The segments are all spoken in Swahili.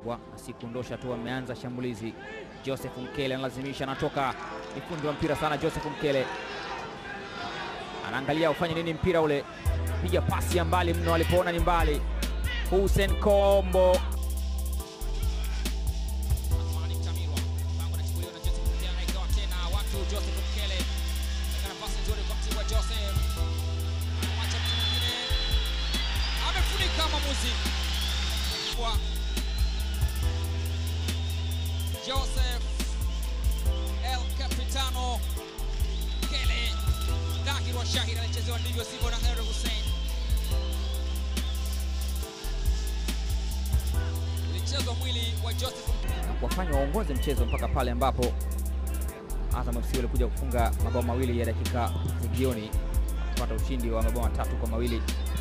Mtibwa asikundosha tu, ameanza shambulizi. Joseph Mkele analazimisha, anatoka, ni fundi wa mpira sana. Joseph Mkele anaangalia ufanye nini mpira ule, piga pasi ya mbali mno, alipoona ni mbali. Hussein Kombo Joseph El Capitano Kele dhahiri wa shahiri alichezewa ndivyo sivyo na Heru Hussein. Ilichezwa mwili wa Joseph na kuwafanya waongoze mchezo mpaka pale ambapo Azam FC walikuja kufunga mabao mawili ya dakika za jioni kupata ushindi wa mabao matatu kwa mawili.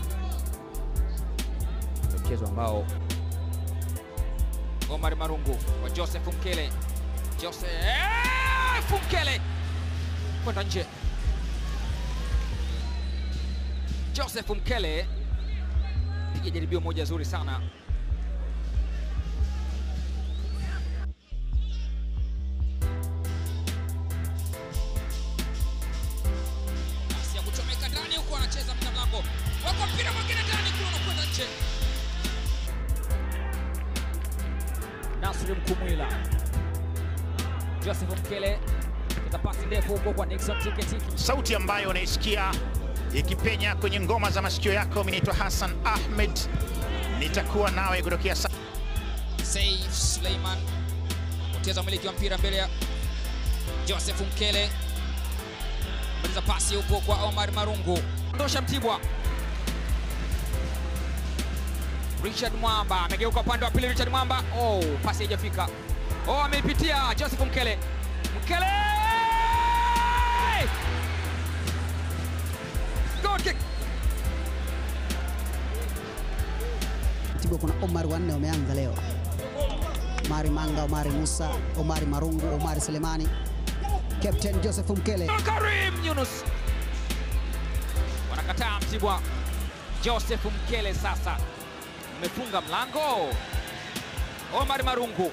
Ndio mchezo ambao Omar Marungu wa Joseph Mkele. Joseph Mkele kwenda nje. Joseph Mkele piga jaribio moja zuri sana. Nafasi ya kuchomeka ndani huko, anacheza mna mlango wako, mpira mwingine ndani kule, unakwenda nje. Nasri Mkumwila, Joseph Mkele kita pasi ndefu huko kwa Nixon Tiketiki. sauti ambayo unaisikia ikipenya kwenye ngoma za masikio yako. Mimi naitwa Hassan Ahmed, nitakuwa nawe kutokea sa Saif Suleiman poteza umiliki wa mpira mbele ya Joseph Mkele, maliza pasi huko kwa Omar Marungu, ndosha Mtibwa. Richard Mwamba amegeuka upande wa pili. Richard Mwamba, oh, pasi haijafika. Oh, ameipitia Joseph Mkele. Mkele goal kick. Mtibwa kuna Omar wanne wameanza leo, Omari Manga, Omari Musa, Omari Marungu, Omari Selemani, Captain Joseph Mkele. Karim Yunus wanakataa Mtibwa. Joseph Mkele sasa umefunga mlango. Omar Marungu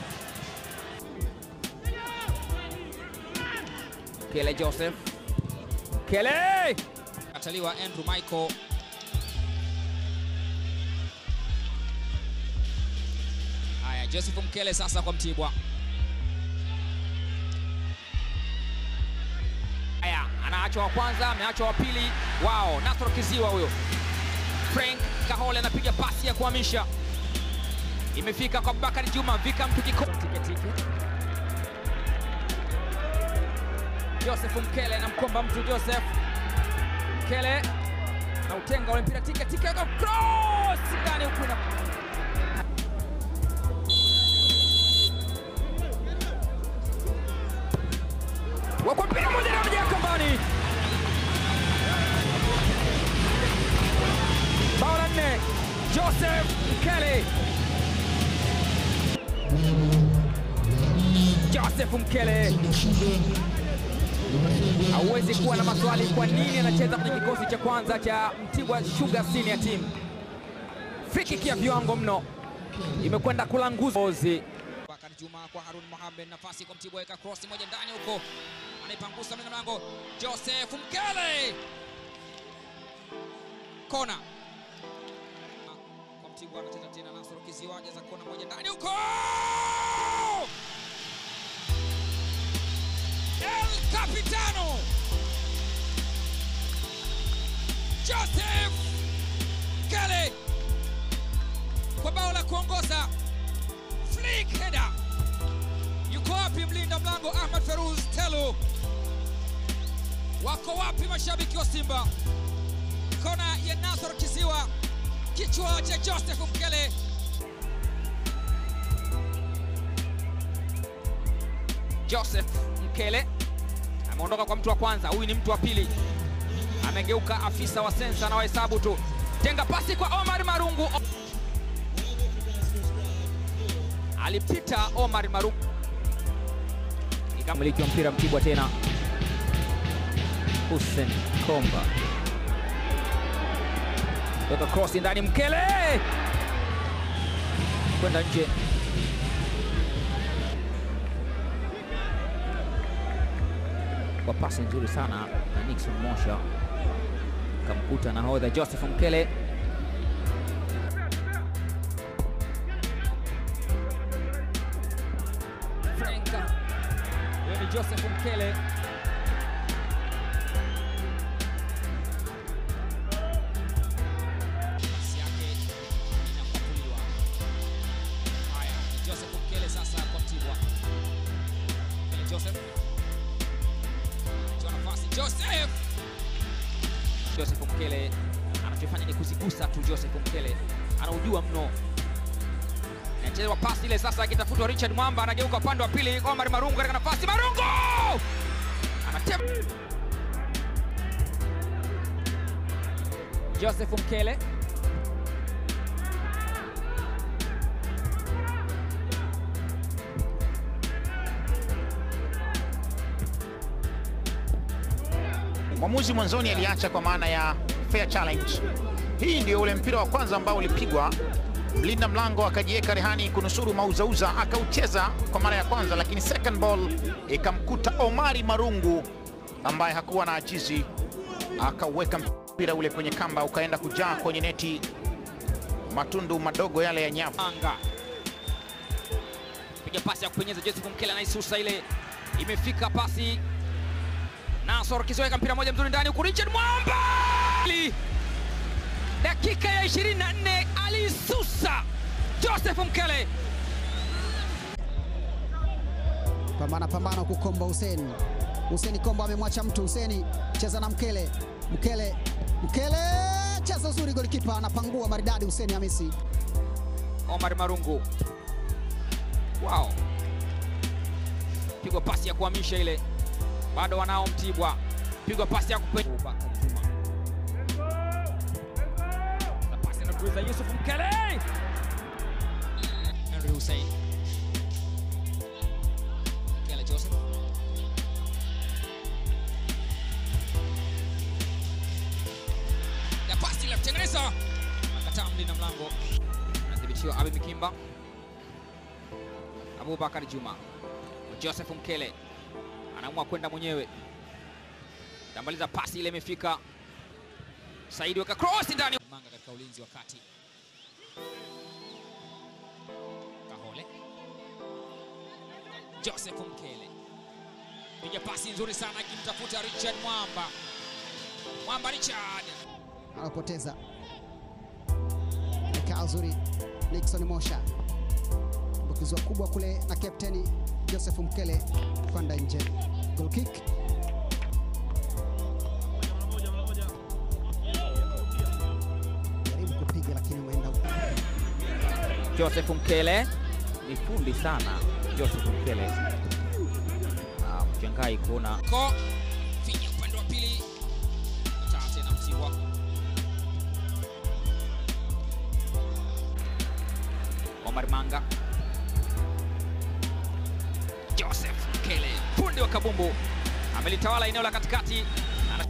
Mkele Joseph Mkele ataliwa Andrew Michael haya, Joseph Mkele sasa kwa Mtibwa. Haya, anaachwa wa kwanza, ameachwa wa pili. Wao, Nasro Kiziwa huyo. Frank Kahole anapiga pasi ya kuhamisha, imefika kwa Abubakar Juma, vika mtu kiko Tiketiki. Joseph Mkele na mkomba mtu Joseph Mkele na utenga ule mpira tike tike go cross ndani huku na wako mpira moja na moja kambani. Bao la nne Joseph Mkele. Joseph Mkele hauwezi kuwa na maswali kwa nini anacheza kwenye kikosi cha kwanza cha Mtibwa Sugar Senior Team. Free kick ya viwango mno imekwenda kulanguza Ozi. Bakari Juma kwa Harun Mohamed, nafasi kwa Mtibwa, weka cross moja ndani huko, anaipangusa mlinda mlango Joseph Mkele, kona kwa Mtibwa, anacheza tena Nasoro Kiziwa, jaza kona moja ndani huko, El Capitano Joseph Mkele kwa bao la kuongoza flick header. Yuko wapi mlinda mlango Ahmad Feruz Telu? Wako wapi mashabiki wa Simba? Kona ya Nasor Kiziwa, kichwa cha Joseph Mkele. Joseph Mkele ameondoka kwa mtu wa kwanza, huyu ni mtu wa pili, amegeuka afisa wa sensa na wahesabu tu. Tenga pasi kwa Omar Marungu, alipita Omar Marungu, ikamiliki wa mpira Mtibwa tena, Hussein Komba Weka cross ndani, Mkele kwenda nje. kwa pasi nzuri sana na Nixon Mosha kamkuta nahodha Joseph Mkele. Franka, huyo ni Joseph Mkele. Pasi yake inapakuliwa. Haya, ni Joseph Mkele sasa kwa Mtibwa. Mkele Joseph. Anatoa nafasi Joseph. Joseph Mkele anachofanya ni kuzigusa tu. Joseph Mkele anaujua mno, Anachezwa pasi ile sasa, akitafutwa Richard Mwamba, anageuka upande wa pili. Omar Marungu katika nafasi, Marungu anatema. Joseph Mkele Mwamuzi mwanzoni aliacha kwa maana ya fair challenge. Hii ndio ule mpira wa kwanza ambao ulipigwa, mlinda mlango akajiweka rehani kunusuru mauzauza, akaucheza kwa mara ya kwanza, lakini second ball ikamkuta Omari Marungu ambaye hakuwa na ajizi, akauweka mpira ule kwenye kamba, ukaenda kujaa kwenye neti, matundu madogo yale ya nyavu. anga piga pasi ya kupenyeza. Joseph Mkele anaisusa ile, imefika pasi Nasor Kisoweka, mpira moja mzuri ndani huku, Richard Mwamba Li- dakika ya 24 alisusa Joseph Mkele. Pambana pambana huku Kombo Hussein. Hussein Kombo amemwacha mtu Hussein cheza na Mkele. Mkele Mkele cheza uzuri, golikipa anapangua maridadi Hussein Hamisi. Omar Marungu, wow, pigwa pasi ya kuhamisha ile, bado wanao Mtibwa, pigwa pasi ya kupe Bakari Juma na pasi anapuliza Yusuf Mkele, Henry Hussein. Mkele Joseph. Ya pasi ile kutengeneza. Akataa mlinda mlango. anadhibitiwa Abi Mikimba, Abubakar Juma, Joseph Mkele anaamua kwenda mwenyewe, tambaliza pasi ile, imefika Saidi weka cross ndani Manga katika ulinzi wa kati. Kahole. Joseph Mkele. Piga pasi nzuri sana akimtafuta Richard Mwamba. Mwamba Richard. Anapoteza mekaa uzuri Nixon Mosha, mbukizwa kubwa kule na kapteni Joseph Mkele kwenda nje, goal kick. Jaribu kupiga lakini umeenda Joseph Mkele ni fundi sana. Joseph Mkele Ah, mshangai kuona Ko finya upande wa pili. Kataa tena Mtibwa. Omar Manga, Joseph Mkele, fundi wa kabumbu, amelitawala eneo la katikati. Ana-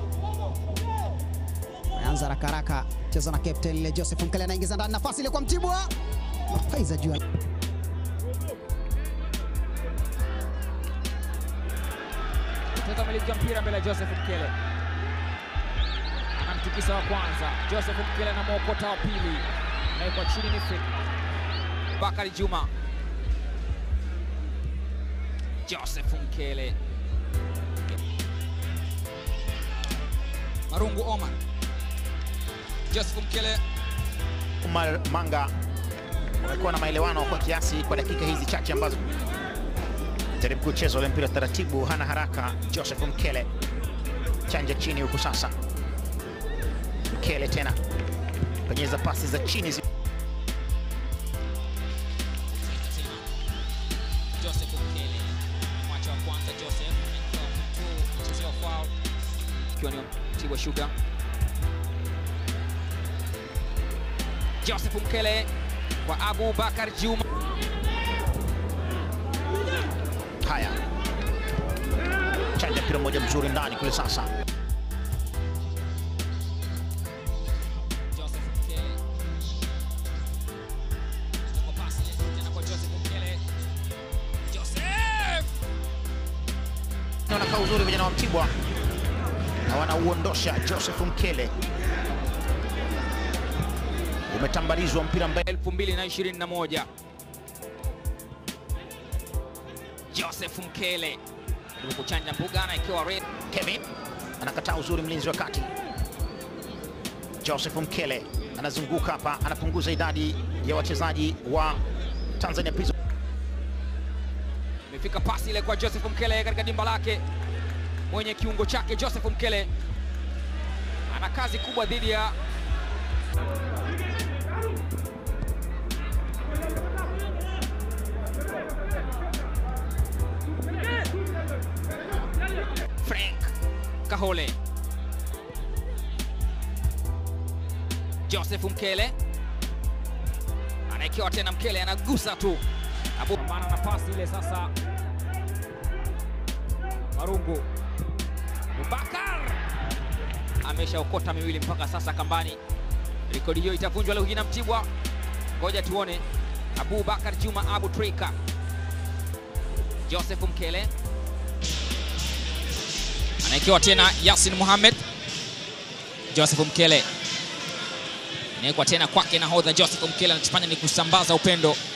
Ameanza haraka haraka, cheza na captain ile Joseph Mkele anaingiza ndani, nafasi ile kwa Mtibwa, Faiza juu ya- Mtoto amiliki mpira mbele ya Joseph Mkele, anamtikisa wa kwanza. Joseph Mkele na mwokota wa pili, anawekwa chini ni free. Bakari Juma, Joseph Mkele, Marungu Omar. Joseph Mkele Umar Manga wamekuwa na maelewano kwa kiasi kwa dakika hizi chache ambazo jaribu kucheza ule mpira taratibu, hana haraka. Joseph Mkele chanja chini huku sasa, Mkele tena penyeza pasi za chini zi tena. Joseph Mkele. Mwacha wa kwanza Joseph. Anaingia mtu mchezewa foul. ikiwa ni Mtibwa Sugar. Joseph Mkele kwa Abu Bakar Juma. haya, chanja mpira mmoja mzuri ndani kule sasa, Joseph Mkele. Kwa pasi ile tena kwa Joseph Mkele. Joseph! na wanakaa uzuri vijana wa Mtibwa na wanauondosha Joseph Mkele. Umetambarizwa mpira mbele 2021 Joseph Mkele jaribu kuchanja mbuga na ikiwa red Kevin anakataa uzuri, mlinzi wa kati Joseph Mkele anazunguka hapa, anapunguza idadi ya wachezaji wa Tanzania Prison. imefika pasi ile kwa Joseph Mkele katika dimba lake mwenye kiungo chake Joseph Mkele ana kazi kubwa dhidi ya Frank Kahole Joseph Mkele anaekewa tena Mkele anagusa tu Abu Pambana na pasi ile sasa. Marungu. Abubakar ameshaokota miwili mpaka sasa kambani. Rekodi hiyo itavunjwa leo hii na Mtibwa, ngoja tuone. Abubakar Juma Abu Trika, Joseph Mkele Anaekewa tena Yasin Mohamed. Joseph Mkele. Inawekwa tena kwake nahodha Joseph Mkele anachofanya ni kusambaza upendo